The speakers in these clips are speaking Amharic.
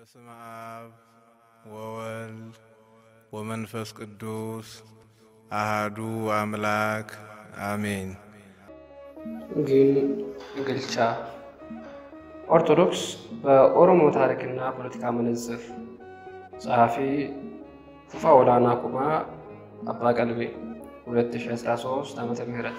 በስመ አብ ወወልድ ወመንፈስ ቅዱስ አሃዱ አምላክ አሜን። ግን ግልቻ ኦርቶዶክስ በኦሮሞ ታሪክና ፖለቲካ መነጽር ጸሐፊ ፉፋ ወላና ኩማ አባ ቀልቤ 2013 ዓመተ ምህረት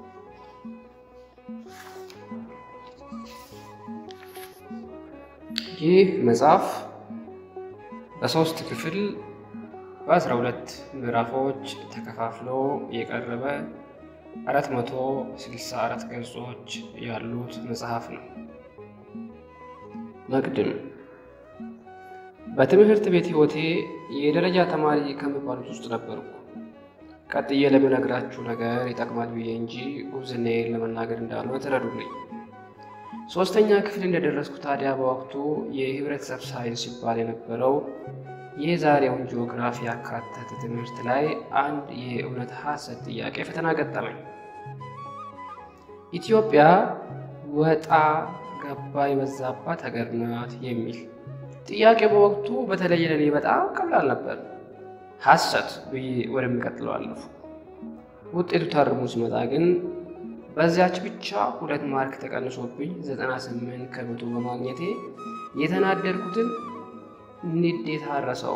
ይህ መጽሐፍ በሶስት ክፍል በአስራ ሁለት ምዕራፎች ተከፋፍሎ የቀረበ 464 ገጾች ያሉት መጽሐፍ ነው። መቅድም በትምህርት ቤት ሕይወቴ የደረጃ ተማሪ ከሚባሉት ውስጥ ነበርኩ። ቀጥዬ ለምነግራችሁ ነገር ይጠቅማል ብዬ እንጂ ጉብዝናዬን ለመናገር እንዳልሆነ ተረዱልኝ። ሶስተኛ ክፍል እንደደረስኩ ታዲያ በወቅቱ የህብረተሰብ ሳይንስ ሲባል የነበረው የዛሬውን ጂኦግራፊ ያካተተ ትምህርት ላይ አንድ የእውነት ሐሰት ጥያቄ ፈተና ገጠመኝ። ኢትዮጵያ ወጣ ገባ የበዛባት ሀገር ናት የሚል ጥያቄ በወቅቱ በተለይ ለኔ በጣም ቀላል ነበር። ሐሰት ብዬ ወደሚቀጥለው አለፉ። ውጤቱ ታርሞ ሲመጣ ግን በዚያች ብቻ ሁለት ማርክ ተቀንሶብኝ 98 ከመቶ በማግኘቴ የተናደድኩትን ንዴት አረሰው።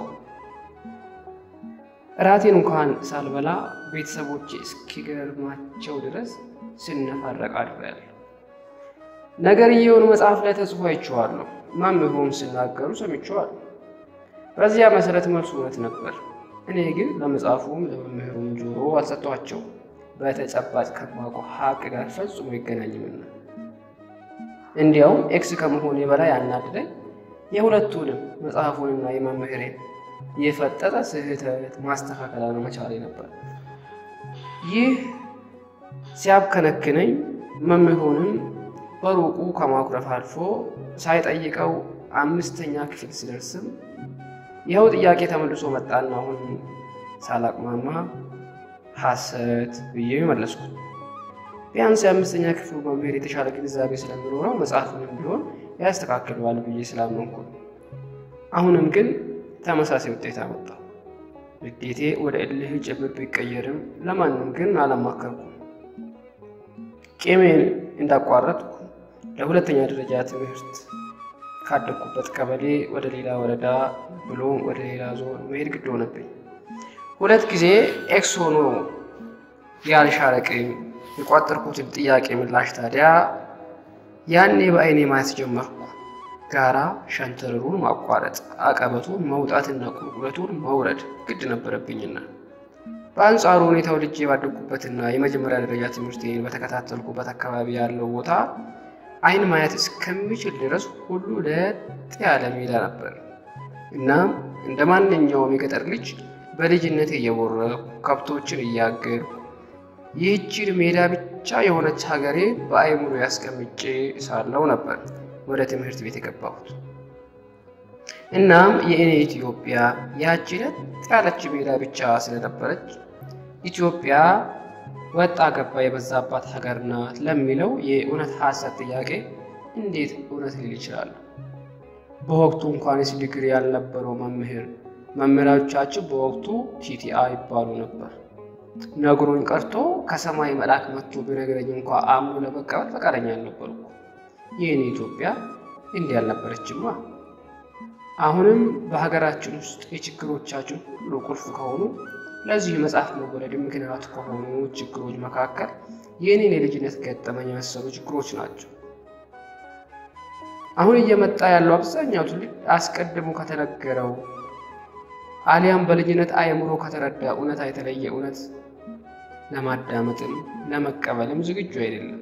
እራቴን እንኳን ሳልበላ ቤተሰቦቼ እስኪገርማቸው ድረስ ስነፋረቅ አድሬያለሁ። ነገርየውን መጽሐፍ ላይ ተጽፎ አይቼዋለሁ። መምህሩም ሲናገሩ ሰምቼዋለሁ። በዚያ መሰረት መልሱ እውነት ነበር። እኔ ግን ለመጽሐፉም ለመምህሩም ጆሮ አልሰጧቸው በተጨባጭ ከማውቀው ሀቅ ጋር ፈጽሞ ይገናኝምና። እንዲያውም ኤክስ ከመሆኔ በላይ አናድደኝ የሁለቱንም መጽሐፉንና የመምህሬን የፈጠጠ ስህተት ማስተካከል አለመቻሌ ነበር። ይህ ሲያብከነክነኝ መምህሩንም በሩቁ ከማኩረፍ አልፎ ሳይጠይቀው አምስተኛ ክፍል ስደርስም ይኸው ጥያቄ ተመልሶ መጣና አሁን ሳላቅማማ ሐሰት ብዬ መለስኩ። ቢያንስ የአምስተኛ ክፍሉ መምህር የተሻለ ግንዛቤ ስለሚኖረው መጽሐፉንም ቢሆን ያስተካክለዋል ብዬ ስላመንኩ፣ አሁንም ግን ተመሳሳይ ውጤት አመጣ። ንዴቴ ወደ እልህ ጭምር ቢቀየርም ለማንም ግን አላማከርኩም። ቂሜን እንዳቋረጥኩ ለሁለተኛ ደረጃ ትምህርት ካደግኩበት ቀበሌ ወደ ሌላ ወረዳ ብሎም ወደ ሌላ ዞን መሄድ ግድ ሆነብኝ። ሁለት ጊዜ ኤክስ ሆኖ ያልሻረ ቂም የቋጠርኩትን ጥያቄ ምላሽ ታዲያ ያኔ በአይኔ ማየት ጀመርኩ። ጋራ ሸንተረሩን ማቋረጥ፣ አቀበቱን መውጣትና ቁልቁለቱን መውረድ ግድ ነበረብኝና በአንጻሩ ሁኔታው ልጄ ባደግኩበትና የመጀመሪያ ደረጃ ትምህርቴን በተከታተልኩበት አካባቢ ያለው ቦታ አይን ማየት እስከሚችል ድረስ ሁሉ ለጥ ያለ ሜዳ ነበር። እናም እንደ ማንኛውም የገጠር ልጅ በልጅነቴ እየቦረኩ ከብቶችን እያገድኩ ይህችን ሜዳ ብቻ የሆነች ሀገሬ በአይምሮ ያስቀምጬ ሳለው ነበር ወደ ትምህርት ቤት የገባሁት። እናም የእኔ ኢትዮጵያ ያቺ ለጥ ያለች ሜዳ ብቻ ስለነበረች ኢትዮጵያ ወጣ ገባ የበዛባት ሀገር ናት ለሚለው የእውነት ሐሰት ጥያቄ እንዴት እውነት ሊል ይችላል? በወቅቱ እንኳንስ ዲግሪ ያልነበረው መምህር መምህራቻችን በወቅቱ ቲቲአ ይባሉ ነበር። ነግሮኝ ቀርቶ ከሰማይ መልአክ መጥቶ ቢነግረኝ እንኳ አምኖ ለመቀበል ፈቃደኛ አልነበርኩ። ይህን ኢትዮጵያ እንዲህ አልነበረችማ። አሁንም በሀገራችን ውስጥ የችግሮቻችን ሁሉ ቁልፍ ከሆኑ ለዚህ መጽሐፍ መወለድ ምክንያት ከሆኑ ችግሮች መካከል የእኔን የልጅነት ገጠመኝ የመሰሉ ችግሮች ናቸው። አሁን እየመጣ ያለው አብዛኛው ትውልድ አስቀድሞ ከተነገረው አሊያም በልጅነት አእምሮ ከተረዳ እውነታ የተለየ እውነት ለማዳመጥም ለመቀበልም ዝግጁ አይደለም።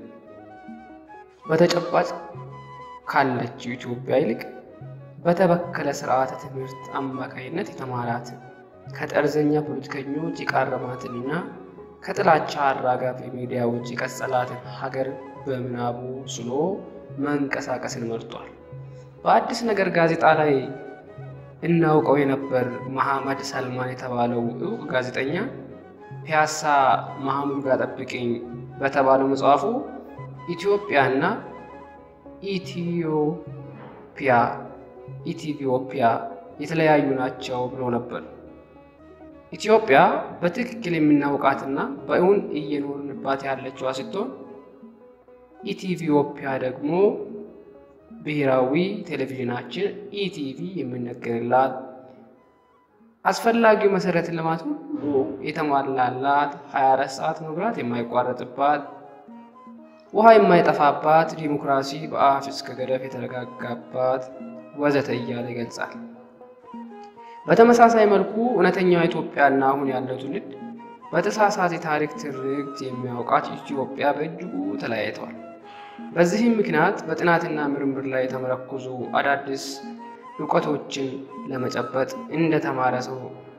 በተጨባጭ ካለችው ኢትዮጵያ ይልቅ በተበከለ ስርዓተ ትምህርት አማካይነት የተማራትን ከጠርዘኛ ፖለቲከኞች የቃረማትንና ከጥላቻ አራጋፊ ሚዲያዎች የቀጸላትን ሀገር በምናቡ ስሎ መንቀሳቀስን መርጧል። በአዲስ ነገር ጋዜጣ ላይ እናውቀው የነበር መሐመድ ሰልማን የተባለው እውቅ ጋዜጠኛ ፒያሳ መሐሙድ ጋር ጠብቅኝ በተባለው መጽሐፉ ኢትዮጵያና ኢትዮፒያ ኢትዮጵያ የተለያዩ ናቸው ብሎ ነበር። ኢትዮጵያ በትክክል የምናውቃትና በእውን እየኖርንባት ያለችዋ ስትሆን ኢትዮጵያ ደግሞ ብሔራዊ ቴሌቪዥናችን ኢቲቪ የሚነገርላት አስፈላጊው መሰረተ ልማት ሁሉ የተሟላላት 24 ሰዓት መብራት የማይቋረጥባት ውሃ የማይጠፋባት ዲሞክራሲ በአፍ እስከ ገደፍ የተረጋጋባት ወዘተ እያለ ይገልጻል። በተመሳሳይ መልኩ እውነተኛው ኢትዮጵያና አሁን ያለው ትውልድ በተሳሳተ የታሪክ ትርክት የሚያውቃት ኢትዮጵያ በእጅጉ ተለያይተዋል። በዚህም ምክንያት በጥናትና ምርምር ላይ የተመረኮዙ አዳዲስ እውቀቶችን ለመጨበጥ እንደ ተማረ ሰው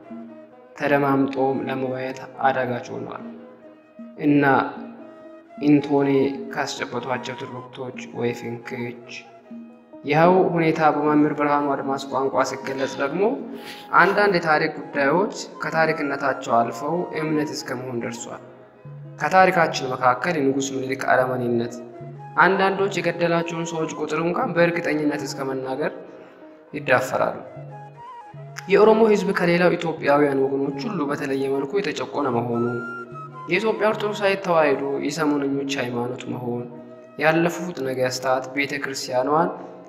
ተደማምጦም ለመወያየት አዳጋች ሆኗል እና ኢንቶኔ ካስጨበጧቸው ትርክቶች ወይ ፍንክች ይኸው ሁኔታ በመምህር ብርሃኑ አድማስ ቋንቋ ሲገለጽ ደግሞ አንዳንድ የታሪክ ጉዳዮች ከታሪክነታቸው አልፈው እምነት እስከ መሆን ደርሷል። ከታሪካችን መካከል የንጉሥ ምኒልክ አረመኔነት አንዳንዶች የገደላቸውን ሰዎች ቁጥር እንኳን በእርግጠኝነት እስከ መናገር ይዳፈራሉ። የኦሮሞ ሕዝብ ከሌላው ኢትዮጵያውያን ወገኖች ሁሉ በተለየ መልኩ የተጨቆነ መሆኑ፣ የኢትዮጵያ ኦርቶዶክሳዊ ተዋሕዶ የሰሞነኞች ሃይማኖት መሆን፣ ያለፉት ነገስታት ቤተ ክርስቲያኗን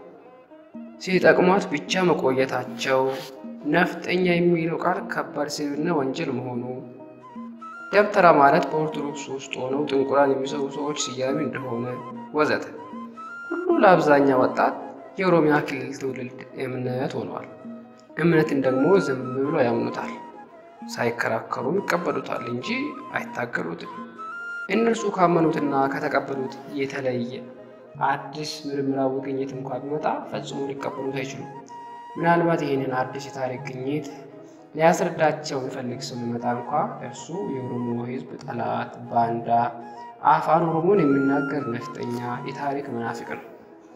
ሲጠቅሟት ብቻ መቆየታቸው፣ ነፍጠኛ የሚለው ቃል ከባድ ስድብና ወንጀል መሆኑ፣ ደብተራ ማለት በኦርቶዶክስ ውስጥ ሆነው ጥንቁላን የሚሰሩ ሰዎች ስያሜ እንደሆነ ወዘተ ሁሉ ለአብዛኛው ወጣት የኦሮሚያ ክልል ትውልድ እምነት ሆኗል። እምነትን ደግሞ ዝም ብሎ ያምኑታል፣ ሳይከራከሩም ይቀበሉታል እንጂ አይታገሉትም። እነርሱ ካመኑትና ከተቀበሉት የተለየ አዲስ ምርምራዊ ግኝት እንኳ ቢመጣ ፈጽሞ ሊቀበሉት አይችሉም። ምናልባት ይህንን አዲስ የታሪክ ግኝት ሊያስረዳቸው የሚፈልግ ሰው ቢመጣ እንኳ እርሱ የኦሮሞ ሕዝብ ጠላት፣ ባንዳ፣ አፋን ኦሮሞን የሚናገር ነፍጠኛ፣ የታሪክ መናፍቅ ነው።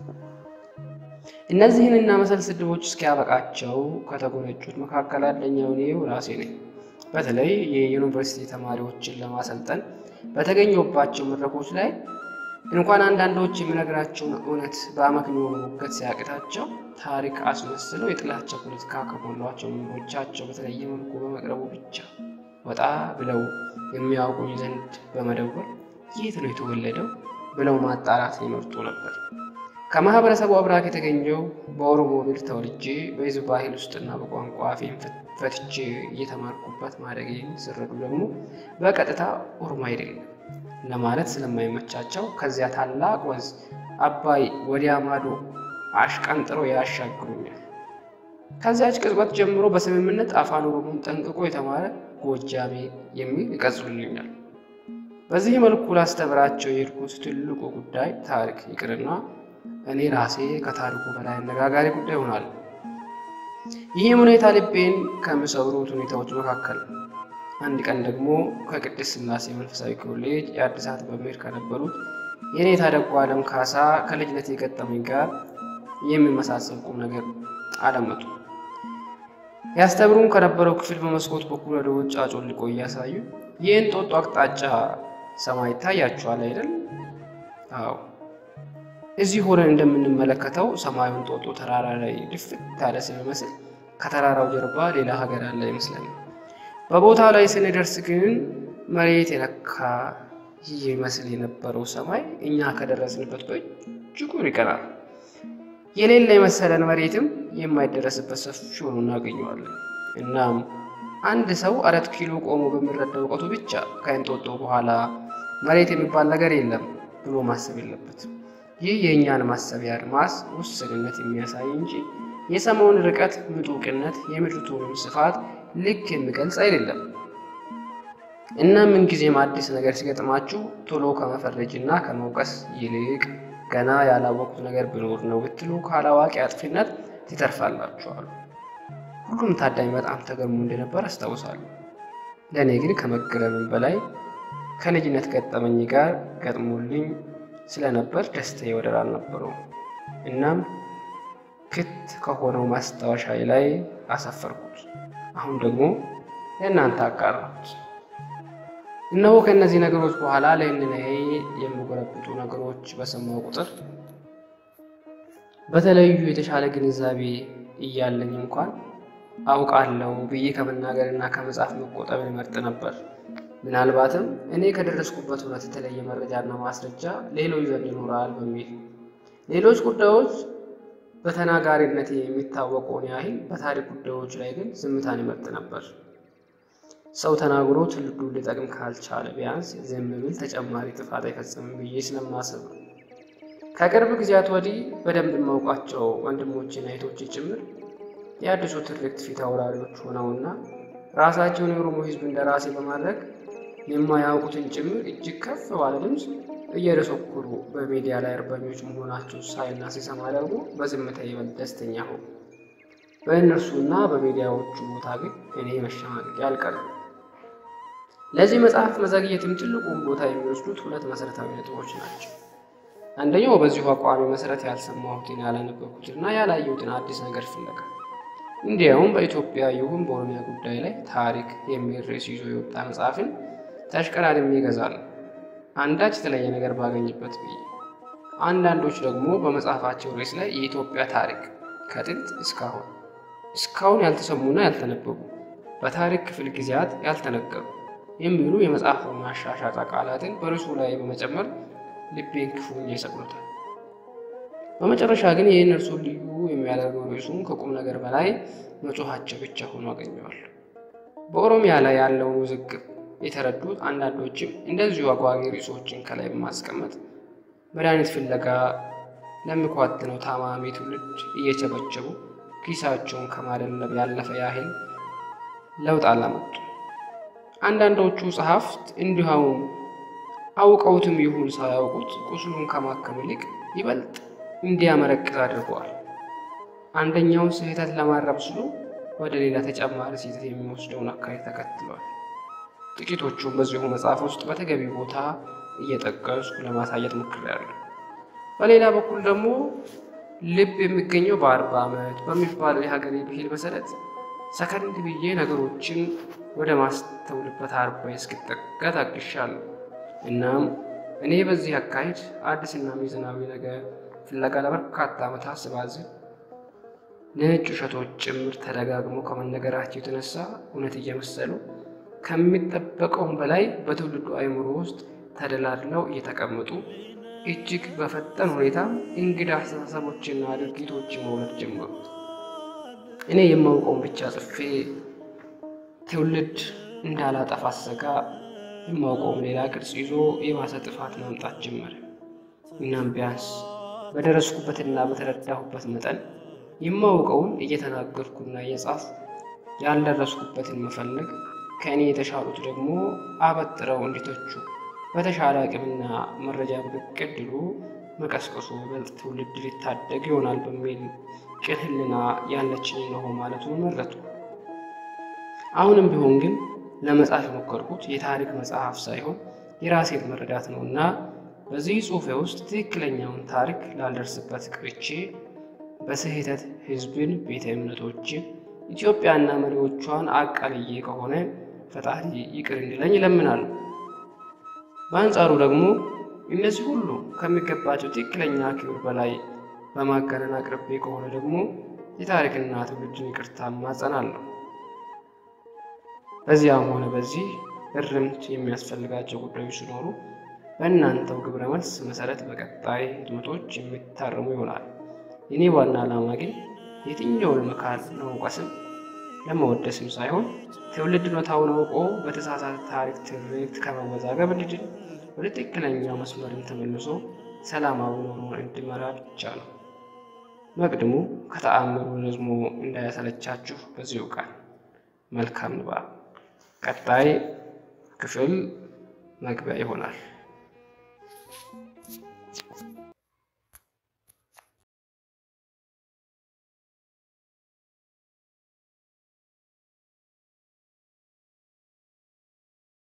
እነዚህንና መሰል ስድቦች እስኪያበቃቸው ከተጎነጩት መካከል አንደኛው እኔው ራሴ ነኝ። በተለይ የዩኒቨርሲቲ ተማሪዎችን ለማሰልጠን በተገኘባቸው መድረኮች ላይ እንኳን አንዳንዶች የሚነግራቸውን እውነት በአመክንዮ መሞገት ሲያቅታቸው ታሪክ አስመስለው የጥላቻ ፖለቲካ ከሞሏቸው መምህሮቻቸው በተለየ መልኩ በመቅረቡ ብቻ ወጣ ብለው የሚያውቁኝ ዘንድ በመደወል የት ነው የተወለደው ብለው ማጣራት ይመርጡ ነበር። ከማህበረሰቡ አብራክ የተገኘው በኦሮሞ ምድር ተወልጄ በህዝብ ባህል ውስጥና በቋንቋ አፌን ፈትቼ እየተማርኩበት ማደጌን ሲረዱ ደግሞ በቀጥታ ኦሮሞ አይደለም ለማለት ስለማይመቻቸው ከዚያ ታላቅ ወንዝ አባይ ወዲያ ማዶ አሽቀንጥረው ያሻግሩኛል። ከዚያች ቅጽበት ጀምሮ በስምምነት አፋን ኦሮሞን ጠንቅቆ የተማረ ጎጃሜ የሚል ይቀጽሉልኛል። በዚህ መልኩ ላስተምራቸው የሄድኩት ትልቁ ጉዳይ ታሪክ ይቅርና እኔ ራሴ ከታሪኩ በላይ አነጋጋሪ ጉዳይ ሆናል። ይህም ሁኔታ ልቤን ከሚሰብሩት ሁኔታዎች መካከል አንድ ቀን ደግሞ ከቅድስት ሥላሴ መንፈሳዊ ኮሌጅ የአዲሳት መምህር ከነበሩት የኔታ ደጉ ዓለም ካሳ ከልጅነት የገጠመኝ ጋር የሚመሳሰል ቁም ነገር አደመጡ። ያስተምሩን ከነበረው ክፍል በመስኮት በኩል ወደ ውጭ አጮልቆ እያሳዩ ይህን ጦጦ አቅጣጫ ሰማይ ይታያችኋል አይደል? አዎ እዚህ ሆነን እንደምንመለከተው ሰማዩን ጦጦ ተራራ ላይ ድፍት ያለ ስለሚመስል ከተራራው ጀርባ ሌላ ሀገር አለ ይመስላል። በቦታው ላይ ስንደርስ ግን መሬት የነካ ይህ ይመስል የነበረው ሰማይ እኛ ከደረስንበት በእጅጉ ይቀራል። የሌለ የመሰለን መሬትም የማይደረስበት ሰፊ ሆኖ እናገኘዋለን። እናም አንድ ሰው አራት ኪሎ ቆሞ በሚረዳው እውቀቱ ብቻ ከእንጦጦ በኋላ መሬት የሚባል ነገር የለም ብሎ ማሰብ የለበትም። ይህ የእኛን ማሰቢያ አድማስ ውስንነት የሚያሳይ እንጂ የሰማዩን ርቀት ምጡቅነት፣ የምድሪቱንም ስፋት ልክ የሚገልጽ አይደለም። እና ምንጊዜም አዲስ ነገር ሲገጥማችሁ ቶሎ ከመፈረጅና ከመውቀስ ይልቅ ገና ያላወቁት ነገር ቢኖር ነው ብትሉ ካላዋቂ አጥፊነት ትተርፋላችኋል። ሁሉም ታዳሚ በጣም ተገርሞ እንደነበር አስታውሳለሁ። ለእኔ ግን ከመገረምም በላይ ከልጅነት ገጠመኝ ጋር ገጥሞልኝ ስለነበር ደስታዬ ወደር አልነበረውም። እናም ክት ከሆነው ማስታወሻዬ ላይ አሰፈርኩት። አሁን ደግሞ ለእናንተ አቃረብኩት። እነሆ ከእነዚህ ነገሮች በኋላ ለህሊናዬ የሚጎረብጡ ነገሮች በሰማው ቁጥር በተለዩ የተሻለ ግንዛቤ እያለኝ እንኳን አውቃለሁ ብዬ ከመናገርና ከመጻፍ መቆጠብ ይመርጥ ነበር። ምናልባትም እኔ ከደረስኩበት እውነት የተለየ መረጃና ማስረጃ ሌሎች ዘንድ ይኖራል በሚል ሌሎች ጉዳዮች በተናጋሪነት የሚታወቀውን ያህል በታሪክ ጉዳዮች ላይ ግን ዝምታን ይመርጥ ነበር። ሰው ተናግሮ ትውልዱን ሊጠቅም ካልቻለ ቢያንስ ዝም ቢል ተጨማሪ ጥፋት አይፈጽምም ብዬ ስለማስብ ነው። ከቅርብ ጊዜያት ወዲህ በደንብ የማውቃቸው ወንድሞችና እህቶቼ ጭምር የአዲሱ ትርክት ፊት አውራሪዎች ሆነውና ራሳቸውን የኦሮሞ ሕዝብ እንደራሴ በማድረግ የማያውቁትን ጭምር እጅግ ከፍ ባለ ድምፅ እየደሰኮሩ በሚዲያ ላይ አርበኞች መሆናቸው ሳይና ሲሰማ ደግሞ በዝምታ ይበልጥ ደስተኛ ሆኑ። በእነርሱና በሚዲያዎቹ ቦታ ግን እኔ መሸማቀቄ አልቀረም። ለዚህ መጽሐፍ መዘግየትም ትልቁን ቦታ የሚወስዱት ሁለት መሰረታዊ ነጥቦች ናቸው። አንደኛው በዚሁ አቋሚ መሰረት ያልሰማሁትን ያላነበብኩትንና ያላየሁትን አዲስ ነገር ፍለጋ እንዲያውም በኢትዮጵያ ይሁን በኦሮሚያ ጉዳይ ላይ ታሪክ የሚል ርዕስ ይዞ የወጣ መጽሐፍን ተሽቀዳድሜ እገዛለሁ አንዳች የተለየ ነገር ባገኝበት ብዬ። አንዳንዶች ደግሞ በመጽሐፋቸው ርዕስ ላይ የኢትዮጵያ ታሪክ ከጥንት እስካሁን እስካሁን ያልተሰሙና ያልተነበቡ በታሪክ ክፍል ጊዜያት ያልተነገሩ የሚሉ የመጽሐፍ ማሻሻጫ ቃላትን በርዕሱ ላይ በመጨመር ልቤን ክፉኛ ይሰቅሉታል። በመጨረሻ ግን ይህን እርሱን ልዩ የሚያደርገው ርዕሱን ከቁም ነገር በላይ መጮኋቸው ብቻ ሆኖ አገኘዋለሁ። በኦሮሚያ ላይ ያለውን ውዝግብ የተረዱት አንዳንዶችም እንደዚሁ አጓጊ ርዕሶችን ከላይ በማስቀመጥ መድኃኒት ፍለጋ ለሚኳትነው ታማሚ ትውልድ እየቸበቸቡ ኪሳቸውን ከማደለብ ያለፈ ያህል ለውጥ አላመጡ። አንዳንዶቹ ጸሐፍት እንዲሁም አውቀውትም ይሁን ሳያውቁት ቁስሉን ከማከም ይልቅ ይበልጥ እንዲያመረቅዝ አድርገዋል። አንደኛውን ስህተት ለማረም ሲሉ ወደ ሌላ ተጨማሪ ስህተት የሚወስደውን አካሄድ ተከትሏል። ጥቂቶቹም በዚሁ መጽሐፍ ውስጥ በተገቢ ቦታ እየጠቀስኩ ለማሳየት ሞክሬያለሁ። በሌላ በኩል ደግሞ ልብ የሚገኘው በአርባ ዓመት በሚባለው የሀገሬ ብሂል መሰረት ሰከንድ ብዬ ነገሮችን ወደ ማስተውልበት አርባ እስክጠጋ ታግሻለሁ። እናም እኔ በዚህ አካሄድ አዲስና ሚዛናዊ ነገር ፍለጋ ለበርካታ ዓመታት ስባዝን ነጭ ውሸቶች ጭምር ተደጋግሞ ከመነገራቸው የተነሳ እውነት እየመሰሉ ከሚጠበቀውም በላይ በትውልዱ አእምሮ ውስጥ ተደላድለው እየተቀመጡ እጅግ በፈጠን ሁኔታ እንግዳ አስተሳሰቦችና ድርጊቶችን መውለድ ጀመሩ። እኔ የማውቀውን ብቻ ጽፌ ትውልድ እንዳላጠፋ ስሰጋ የማውቀውም ሌላ ቅርጽ ይዞ የባሰ ጥፋት ማምጣት ጀመረ። እናም ቢያንስ በደረስኩበትና በተረዳሁበት መጠን የማውቀውን እየተናገርኩና እየጻፍ ያልደረስኩበትን መፈለግ ከእኔ የተሻሉት ደግሞ አበጥረው እንዲተቹ በተሻለ አቅምና መረጃ ብቅ ዕድሉ መቀስቀሱ ይበልጥ ትውልድ ሊታደግ ይሆናል በሚል ቅን ሕሊና ያለችኝ ነው ማለቱን መረጡ። አሁንም ቢሆን ግን ለመጻፍ የሞከርኩት የታሪክ መጽሐፍ ሳይሆን የራሴን መረዳት ነው እና በዚህ ጽሑፌ ውስጥ ትክክለኛውን ታሪክ ላልደርስበት ቅርቼ በስህተት ሕዝብን፣ ቤተ እምነቶችን፣ ኢትዮጵያና መሪዎቿን አቃልዬ ከሆነ ፈጣሪ ይቅር እንዲለኝ ይለምናሉ። በአንጻሩ ደግሞ እነዚህ ሁሉ ከሚገባቸው ትክክለኛ ክብር በላይ በማጋነን አቅርቤ ከሆነ ደግሞ የታሪክና ትውልድን ይቅርታ ማጸናለሁ። በዚያም ሆነ በዚህ እርምት የሚያስፈልጋቸው ጉዳዮች ሲኖሩ በእናንተው ግብረ መልስ መሰረት በቀጣይ ህትመቶች የሚታረሙ ይሆናል። የኔ ዋና ዓላማ ግን የትኛውን መካል ለመውቀስም ለመወደስም ሳይሆን ትውልድ እውነታውን አውቆ በተሳሳተ ታሪክ ትርክት ከመወዛገብ እንዲድን ወደ ትክክለኛው መስመርን ተመልሶ ሰላማዊ ኑሮን እንዲመራ ብቻ ነው። መቅድሙ ከተአምሩ ረዝሞ እንዳያሰለቻችሁ በዚሁ ቃል መልካም ንባብ። ቀጣይ ክፍል መግቢያ ይሆናል።